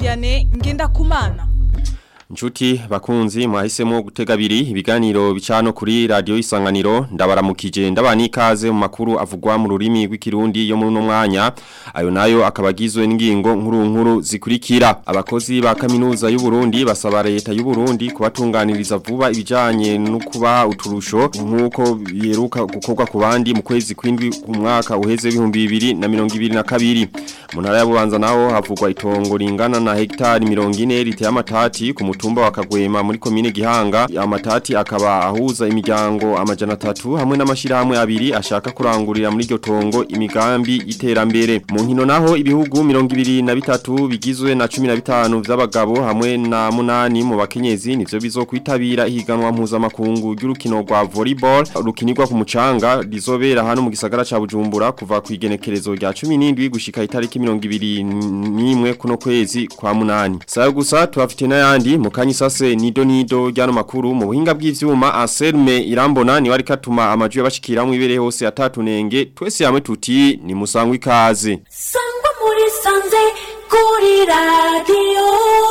Vianney Ngendakumana Nchuti bakunzi mwahisemo gutega abiri ibiganiro bicano kuri radio isanganiro ndabaramukije ndabani ikaze mu makuru avugwa mu rurimi rw'ikirundi yo muri no mwanya ayo nayo akabagizwe n'ingingo nkuru nkuru zikurikira abakozi ba kaminuza y'u Burundi basaba leta y'u Burundi kubatunganiriza vuba ibijanye no kuba uturusho nkuko biheruka gukorwa ku bandi mu kwezi kwindwi ku mwaka uheze w'ibihumbi bibiri na mirongo ibiri na kabiri mu ntara ya Bubanza naho havugwa itongo ringana na hegitari mirongo ine riteye amatati ku mutumba wa Kagwema muri komine Gihanga amatati akaba ahuza imiryango amajana atatu hamwe n'amashirahamwe abiri ashaka kurangurira muri iryo tongo imigambi iterambere mu nkino naho ibihugu mirongo ibiri na bitatu bigizwe na cumi na bitanu vy'abagabo hamwe na munani mu bakenyezi nivyo bizokwitabira ihiganwa mpuzamakungu ry'urukino rwa volleyball rukinirwa ku mucanga rizobera hano mu gisagara ca Bujumbura kuva ku igenekerezo rya 17 gushika itariki 21 kuno kwezi kwa munani sayo gusa tuhafite n'ayandi mu kanyi sase nido nido ryano makuru mu buhinga bw'ivyuma Anselme Irambona ni wari katuma amajwi yabashikira mu ibere hose atatunenge twese hamwe tuti ni musangwa ikaze sangwa muri sanze kuri radio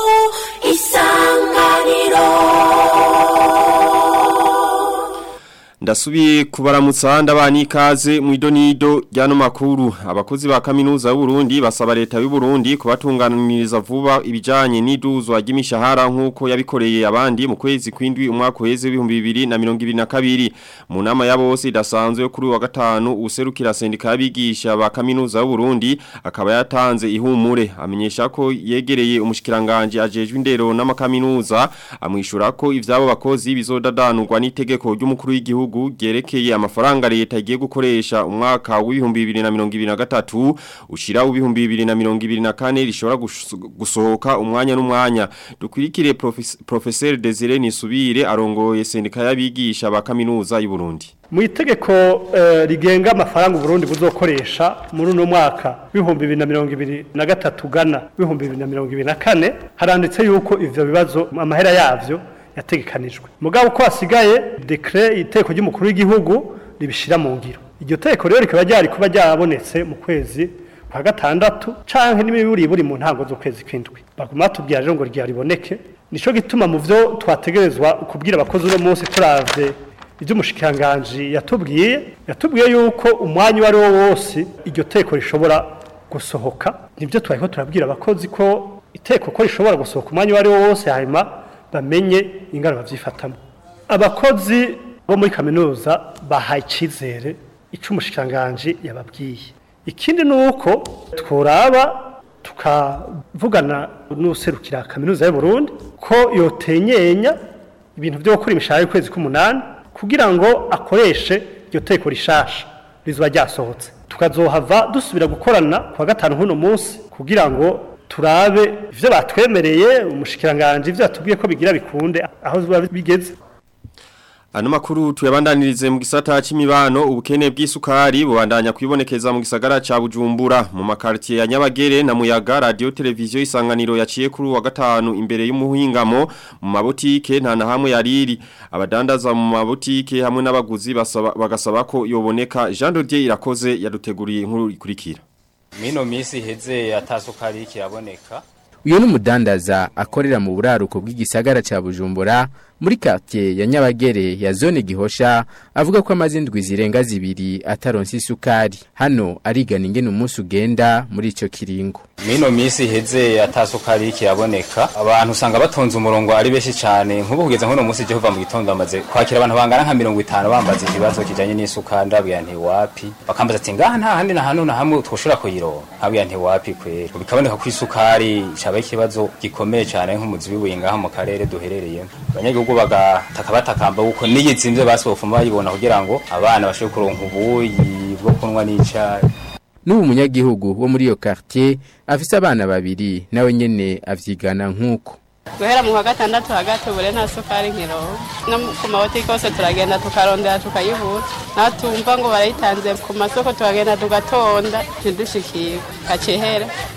isanganiro Ndasubiye kubaramutsa ndabani ikaze mu idonido ryano makuru abakozi ba kaminuza y'u Burundi basaba leta y'u Burundi kubatunganiriza vuba ibijanye n'iduzwa ry'imishahara nkuko yabikoreye abandi mu kwezi kwindwi umwaka uheze w'ibihumbi bibiri na mirongo ibiri na kabiri mu nama ya bose idasanzwe kuri wa gatanu userukira sendika y'abigisha ba kaminuza y'u Burundi akaba yatanze ihumure amenyesha ko yegereye umushikiranganje ajejwe indero n'amakaminuza amwishura ko ivyabo bakozi bizodadanurwa n'itegeko ry'umukuru w'igihugu gihugu gerekeye amafaranga leta igiye gukoresha umwaka w'ibihumbi bibiri na mirongo ibiri na gatatu ushira w'ibihumbi bibiri na mirongo ibiri na kane rishobora gusohoka umwanya n'umwanya dukurikire professeur Desire Nisubire arongoye sendika y'abigisha ba kaminuza y'u Burundi mu itegeko rigenga amafaranga Burundi buzokoresha muri uno mwaka w'ibihumbi bibiri na mirongo ibiri na gatatu gana w'ibihumbi bibiri na mirongo ibiri na kane haranditse yuko ivyo bibazo amahera yavyo yategekanijwe mugabo ko hasigaye dekre iteko ry'umukuru w'igihugu ribishira mu ngiro iryo teko rero rikaba ryari kuba ryabonetse mu kwezi kwa gatandatu canke n'imiburi buri mu ntango z'ukwezi kwindwi baguma tubwira rero ngo ryariboneke nico gituma mu vyo twategerezwa kubwira abakozi uno munsi turavye ivy'umushikiranganji yatubwiye yatubwiye yuko umwanya uwo ari wo wose iryo teko rishobora gusohoka nibyo twariko turabwira abakozi ko iteko ko rishobora gusohoka umwanya uwo ari wo wose hanyuma bamenye ingano bavyifatamo abakozi bo muri kaminuza bahaye icizere ico umushikanganje yababwiye ikindi nuko tworaba tukavugana n'userukira kaminuza y'u Burundi ko yotenyenya ibintu byo gukora imishahara y'ukwezi k'umunani kugira ngo akoreshe iryo teko rishasha rizoba ryasohotse tukazohava dusubira gukorana kwa gatanu h'uno munsi kugira ngo turabe ivyo batwemereye umushikiranganje ivyo atubwiye ko bigira bikunde aho biba bigeze Ano makuru tuyabandanirize mu gisata c'imibano ubukene bw'isukari bubandanya kwibonekeza mu gisagara ca Bujumbura mu makartier ya Nyabagere na Muyaga radio televiziyo isanganiro yaciye kuri wa gatanu imbere y'umuhingamo mu mabotike nta na hamwe yariri abadandaza mu mabotike hamwe n'abaguzi bagasaba ko yoboneka Jean Dodier irakoze yaduteguriye inkuru ikurikira Mino misi heze atasukari kiraboneka uyu ni umudandaza akorera mu buraruko bw'igisagara cya bujumbura muri quartier ya nyabagere ya zone gihosha avuga ko amaze indwi zirenga zibiri ataronse isukari hano arigana ingene umunsi ugenda muri ico kiringo Mino misi heze atasukari kiraboneka abantu usanga batonze umurongo ari benshi cyane nk'ubu kugeza nk'uno munsi je kuva mu gitondo bamaze kwakira abantu bangana nka 50 bambaza ikibazo kijanye n'isukari ndabwira nti wapi bakambaza ati ngaha nta handi na hano na hamwe twoshora kuyironka nkabwira nti wapi kwera bikaboneka ko isukari caba ikibazo gikomeye cyane nk'umuzi wibuye ngaha mu karere duherereyemo abanyagihugu bagataka batakamba kuko niyizimvye basofuma bayibona kugira ngo abana bashobore kuronka ubuyi bwo kunwa n'icayi n'ubu munyagihugu wo muri iyo quartier afise abana babiri nawe nyene avyigana nk'uko guhera mu wa gatandatu hagati ubure nta sukari nkironka no ku mabotiki yose turagenda tukarondera tukayibura naho tumva ngo barayitanze ku masoko turagenda tugatonda ntidushikirwe gacehera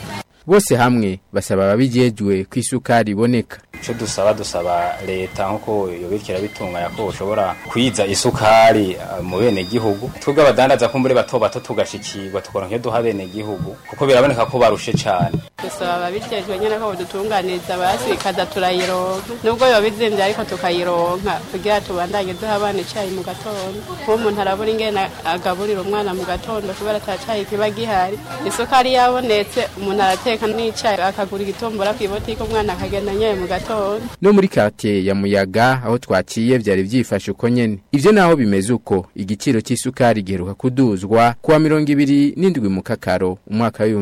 bose hamwe basaba ababijejwe ko isukari iboneka icyo dusaba dusaba leta nk'uko yobikira bitunganya ko ushobora kwiza isukari uh, mu bene gihugu twebwe abadandaza ko muri bato bato tugashikirwa tukora nk'iyo duha bene gihugu kuko biraboneka ko barushe cyane dusaba ababijejwe nyene ko bodutunganiriza basi ikaza turayironka nubwo yoba izimvye ariko tukayironka kugira tubandanye duha abana icayi mu gatondo kuba umuntu arabura ingene agaburira umwana mu gatondo kubera ata cayi kiba gihari isukari yabonetse umuntu arateka n'icayi akagura igitumbura kw'ibotike umwana akagenda nyaye mu gatondo no muri quartier ya Muyaga aho twaciye vyari vyifashe uko nyene ivyo naho bimeze uko igiciro c'isukari giheruka kuduzwa kuwa 27 mu kakaro umwaka wa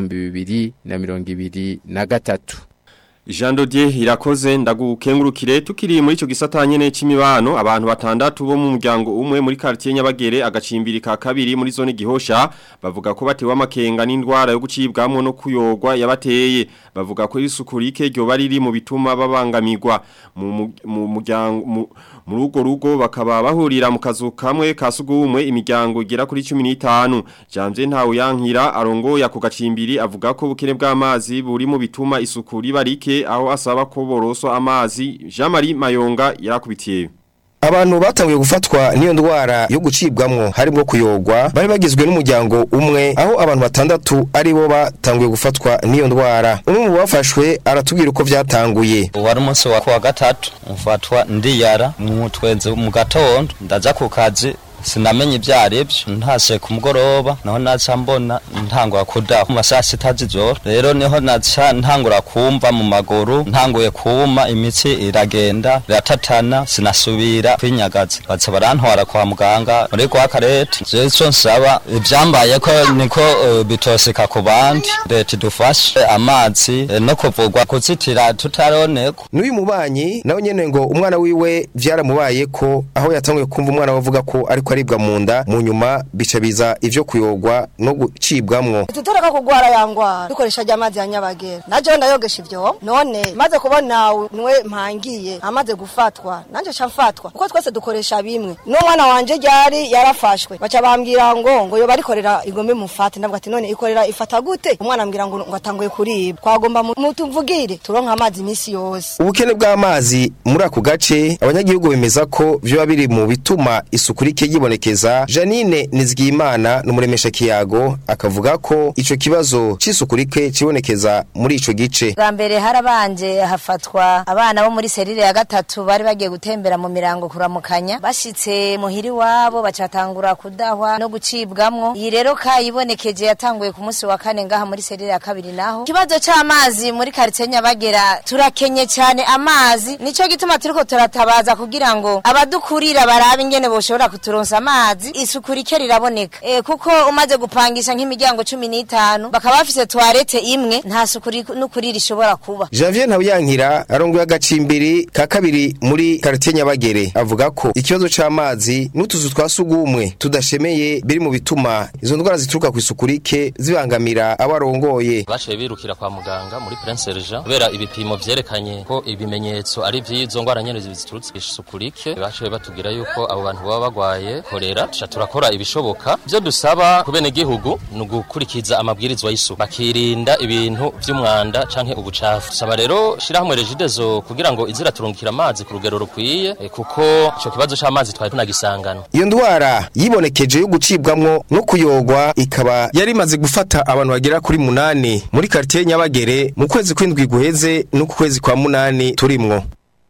2023 Jean Dodier irakoze ndagukengurukire tukiri muri ico gisata nyene c'imibano abantu batandatu bo mu muryango umwe muri quartier Nyabagere agacimbiri ka kabiri muri zone gihosha bavuga ko batewe amakenga n'indwara yo gucibwamwo no kuyogwa yabateye bavuga ko isukurike ryo bariri mu bituma babangamirwa mu mu muryango mu rugo rugo bakaba bahurira mu kazu kamwe kasugumwe imiryango igera kuri 15 Jamze ntawe yankira arongo ya gacimbiri avuga ko bukene bw'amazi buri mu bituma isukuri barike aho asaba ko boroswa amazi Jean Marie Mayonga yarakubitiye Abantu batanguye gufatwa niyo ndwara yo gucibwamwo harimo kuyogwa bari bagizwe n'umuryango umwe aho abantu batandatu ari bo batanguye gufatwa niyo ndwara umwe mu bafashwe aratubwira uko vyatanguye wari umunsi wa kuwa gatatu mfatwa ndiyara mu tweze mu gatondo ndaja ku kazi sinamenye ibyo aribyo ntase ku mugoroba naho naca mbona ntangura kudaha mu masaha sita z'ijoro rero niho naca ntangura kumva mu maguru ntanguye kuma imitsi iragenda iratatana sinasubira kwinyagaza baca barantwara kwa muganga muri kwa karete jewe ico nsaba ivyambaye ko niko uh, bitoseka ku bandi leta idufashe amazi eh, no kuvugwa kuzitira tutaroneko n'uyu mubanyi nawe nyene ngo umwana wiwe vyaramubaye ko aho yatanguye kumva umwana wavuga ko ariko aribwa mu nda mu nyuma bica biza ivyo kuyogwa no gucibwamwo tutoreka kugwara yangwara dukoresha amazi ya nyabagera naje ndayogesha ivyo none maze kubona nwe mpangiye amaze gufatwa nanje ca mfatwa kuko twese dukoresha bimwe n'umwana wanje ryari yarafashwe baca bambwira ngo ngo yo barikorera igombe mufate ndavuga ati none ikorera ifata gute umwana ambwira ngo ngo atanguye kuribwa twagomba mutuvugire turonka amazi imisi yose ubukene bw'amazi muri ako gace abanyagihugu bemeza ko vyoba biri mu bituma isuku rike yibonekeza Janine Nizigimana n'umuremesha kiyago akavuga ko ico kibazo c'isuku rike cibonekeza muri ico gice bwa mbere harabanje hafatwa abana bo muri serire ya gatatu bari bagiye gutembera mu mirango kuramukanya bashitse muhiri wabo bacatangura kudahwa no gucibwamwo iyi rero kayibonekeje yatanguye ku munsi wa kane ngaha muri serire ya kabiri naho ikibazo c'amazi muri quartier Nyabagera turakenye cyane amazi nico gituma turiko turatabaza kugira ngo abadukurira barabe ingene boshobora kuturonsa amazi isuku rike riraboneka e, kuko umaze gupangisha nk'imiryango 15 bakaba bafise toilette imwe nta suku n'ukuri rishobora kuba Javier Ntabuyankira arongoye agacimbiri ka kabiri muri quartier Nyabagere avuga ko ikibazo c'amazi n'utuzu twasugumwe tudashemeye biri mu bituma izo ndwara zituruka ku isuku rike zibangamira abarongoye baciye birukira kwa muganga muri Prince Regent kubera ibipimo vyerekanye ko ibimenyetso ari vy'izo ndwara nyene ziturutse isuku rike baciye batubwira yuko abo bantu baba bagwaye korera tuca turakora ibishoboka byo dusaba ku bene gihugu ni ugukurikiza amabwirizwa y'isuku bakirinda ibintu vy'umwanda canke ubucafu saba rero shirahamwe regidezo kugira ngo izira turungikira amazi ku rugero rukwiye eh, kuko ico kibazo c'amazi twari tunagisangana iyo ndwara yibonekeje yo gucibwamwo no kuyogwa ikaba yari imaze gufata abantu bagera kuri munani muri quartier Nyabagere mu kwezi kw'indwi guheze no ku kwezi kwa munani turimwo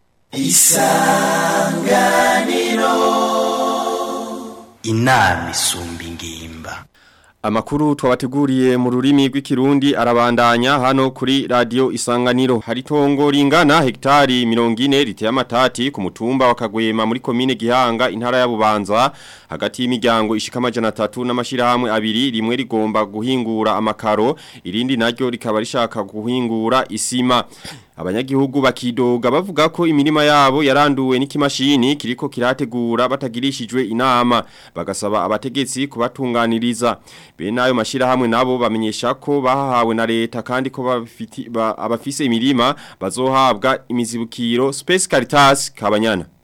isanganiro inama isumba ingimba Amakuru twabateguriye mu rurimi rw'ikirundi arabandanya hano kuri radio isanganiro hari tongo ringana hektari 40 riteye amatati ku mutumba wa Kagwema muri komine Gihanga intara ya Bubanza hagati y'imiryango ishika amajana 3 n'amashirahamwe abiri rimwe rigomba guhingura amakaro irindi naryo rikaba rishaka guhingura isima Abanyagihugu bakidoga bavuga ko imirima yabo yaranduwe n'ikimashini kiriko kirategura batagirishijwe inama bagasaba abategetsi kubatunganiriza bene ayo mashirahamwe nabo bamenyesha ko bahawe na leta kandi ko bafiti ba, abafise imirima bazohabwa imizibukiro Space Caritas kabanyana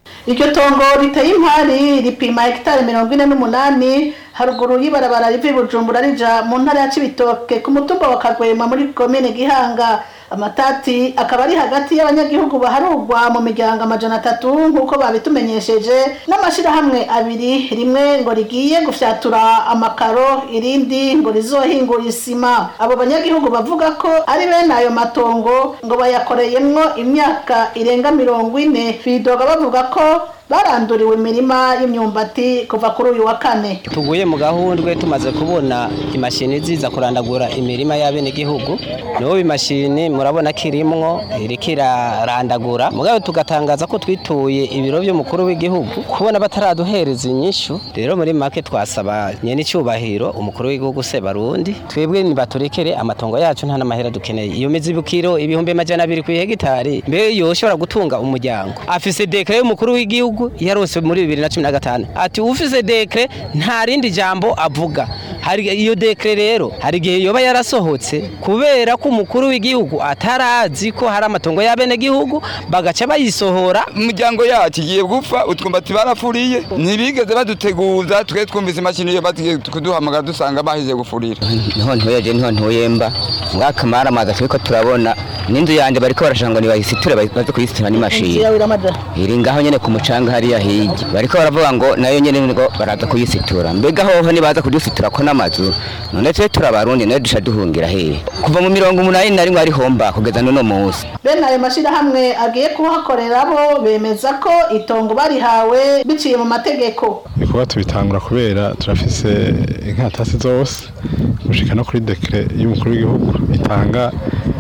iryo tongo riteye impari ripima hegitari mirongo ine n'umunani haruguru y'ibarabara riva i bujumbura rija mu ntara ya cibitoke ku mutumba wa kagwema muri komine gihanga amatati akaba ari hagati y'abanyagihugu baharugwa mu miryango amajana atatu nk'uko babitumenyesheje n'amashirahamwe abiri rimwe ngo rigiye gufyatura amakaro irindi ngo rizohingura isima abo banyagihugu bavuga ko ari bene ayo matongo ngo bayakoreyemwo imyaka irenga mirongo ine bidoga bavuga ko baranduriwe imirima y'imyumbati kuva kuri uyu wa kane tuguye mu gahundwe tumaze kubona imashini ziza kurandagura imirima y'abenegihugu n'ubu imashini murabona ko irimwo iriko irarandagura mugabo tugatangaza ko twituye ibiro by'umukuru w'igihugu kubona bataraduhereza inyishu rero muri make twasaba nyene icyubahiro umukuru w'igihugu se barundi twebwe nibaturekere amatongo yacu nta n'amahera dukeneye iyo mizibukiro ibihumbi majana abiri ku hegitari mbe yoshobora gutunga umuryango afise dekre y'umukuru w'igihugu yarose muri bibiri na cumi na gatanu ati ufise dekre nta rindi jambo avuga hari iyo dekre rero hari igihe yoba yarasohotse kubera ko umukuru w'igihugu atarazi ko hari amatongo y'abenegihugu bagaca bayisohora umuryango yacu igiye gupfa utwumbati barafuriye ntibigeze baduteguza twe twumvise imashini iyo bagiye kuduhamagara dusanga bahize gufurira niho ntuye niho ntuye mba mwaka mara amazi turiko turabona n'inzu yanjye bariko barashaka ngo nibahisiture baze kuyisitura n'imashini iri ngaho nyene ku mucanga hariya hirya bariko baravuga ngo nayo nyene ngo baraza kuyisitura mbega hoho nibaza kudusitura ko n'amazu none twe turabarundi nayo dusha duhungira hehe kuva mu mirongo umunani na rimwe ari homba kugeza n'uno munsi bene ayo mashirahamwe agiye kuhakorera bo bemeza ko itongo barihawe biciye mu mategeko kuba tubitangura kubera turafise inkatasi zose gushika no kuri dekre y'umukuru w'igihugu itanga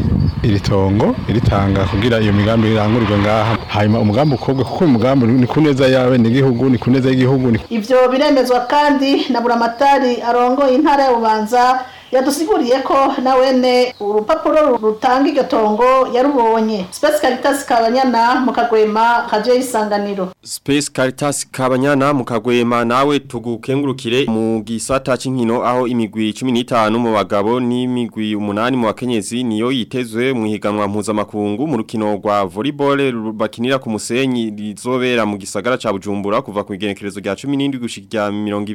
iri tongo iritanga kugira iyo migambi irangurirwe ngaha hanyuma umugambi ukobwa kuko uyu mugambi ni ku neza y'abenegihugu ni ku neza y'igihugu ni ivyo biremezwa kandi na buramatari arongoye intara ya bubanza yadusiguriye ko nawene urupapuro rutanga iryo tongo yarubonye Space Caritas Kabanyana mu kagwema kaje isanganiro Space Caritas Kabanyana mu kagwema nawe tugukengurukire mu gisata c'inkino aho imigwi 15 mu bagabo n'imigwi 8 mu bakenyezi niyo yitezwe mu higanwa mpuzamakungu mu rukino rwa volleyball bakinira ku musenyi rizobera mu gisagara ca Bujumbura kuva ku igenekerezo rya 17 gushika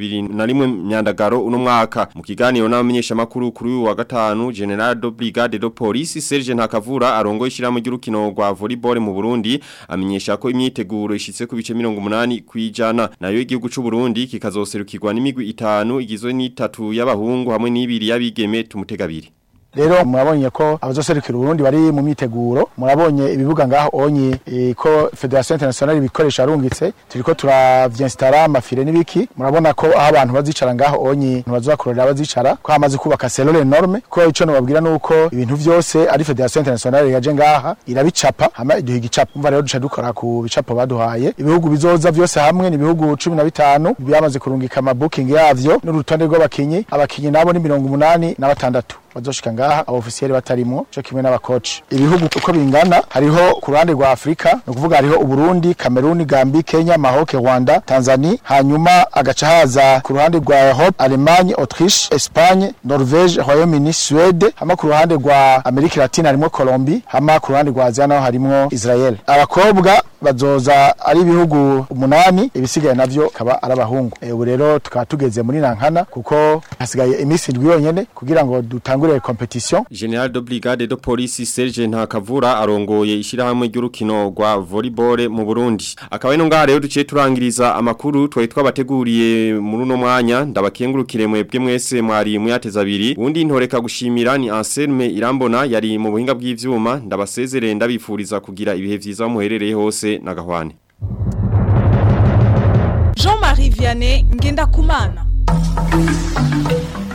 21 myandagaro uno mwaka mu kiganiro n'abamenyesha makuru kuri uyu wa gatanu General de Brigade de Police Serge Ntakavura arongo ishiramo ry'urukino rwa volleyball mu Burundi amenyesha ko imyiteguro ishitse ku bice 80 kwijana nayo igihugu c'u Burundi kikazoserukirwa n'imigwi itanu igizwe n'itatu y'abahungu hamwe n'ibiri y'abigeme tumutegabiri rero murabonye ko abazoserukira Burundi bari mu myiteguro murabonye ibibuga ngaho onye e, ko Federation Internationale bikoresha arungitse turiko turavyenstara amafire nibiki murabona ko aho abantu bazicara ngaho onye ntibazokorera bazicara ko hamaze kubaka selole norme ko ico no babwira nuko ibintu vyose ari Federation Internationale yaje ngaha irabicapa hama iduha igicapa umva rero duca dukora ku bicapo baduhaye ibihugu bizoza vyose hamwe ni ibihugu 15 byamaze kurungika ama booking yavyo n'urutonde rw'abakinyi abakinyi nabo ni 180 na batandatu bazoshika ngaha abofisiyeri batarimo cyo kimwe n'abakoci ibihugu uko bingana hariho ku ruhande rwa Afrika no kuvuga hariho Uburundi Cameroon Gambie Kenya Maroc Rwanda Tanzania hanyuma agaca haza ku ruhande rwa Europe Allemagne Autriche Espagne Norvège Royaume-Uni Suède hama ku ruhande rwa Amerika Latina harimo Colombie hama ku ruhande rwa Asia naho harimo Israel abakobwa bazoza ari ibihugu umunani ibisigaye navyo kaba ari abahungu ubu rero tukaba tugeze muri nankana kuko hasigaye iminsi indwi yonyene kugira ngo dutangure competition General de Brigade de Police Serge Ntakavura arongoye ishirahamwe ry'urukino rwa volleyball mu Burundi akaba ino ngaha rero duciye turangiriza amakuru twari twabateguriye muri uno mwanya ndabakengurukire mwebwe mwese mwari muyateza abiri undi ntoreka gushimira ni Anselme Irambona yari mu buhinga bw'ivyuma ndabasezerere ndabifuriza kugira ibihe vyiza muherereye hose nagahwane Jean-Marie Vianney Ngenda Kumana